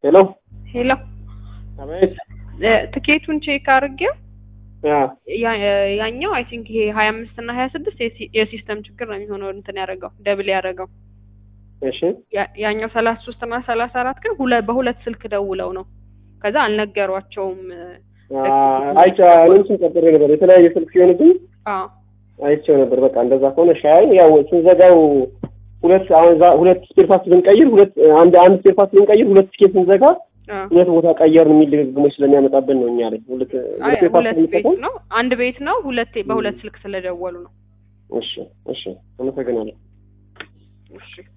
ሄሎ ሄሎ አቤት። እ፣ ትኬቱን ቼክ አድርጌው ያ ያ- ያኛው አይ ቲንክ ይሄ ሀያ አምስት እና ሀያ ስድስት የሲስተም ችግር ነው የሚሆነው እንትን ያደረገው ደብል ያደረገው እሺ ያ- ያኛው ሰላሳ ሶስት እና ሰላሳ አራት ግን ሁለ በሁለት ስልክ ደውለው ነው ከዛ አልነገሯቸውም አይቼ እኔም ስም ቀጥሬ ነበር የተለያየ ስልክ ሲሆንብኝ አዎ አይቼው ነበር። በቃ እንደዛ ከሆነ ሻይ ያው ስንዘጋው ሁለት አሁን እዛ ሁለት ስፔር ፓርት ብንቀይር ሁለት አንድ አንድ ስፔር ፓርት ብንቀይር ሁለት ቲኬት ስንዘጋ አዎ ሁለት ቦታ ቀየርን የሚል ድግግሞች ስለሚያመጣብን ነው እኛ ላይ ሁለት አይ ሁለት ስፔር ፓርት ሁለት ቤት ብንጠቀም ነው አንድ ቤት ነው ሁለት በሁለት ስልክ ስለደወሉ ነው እሺ እሺ አመሰግናለሁ። እሺ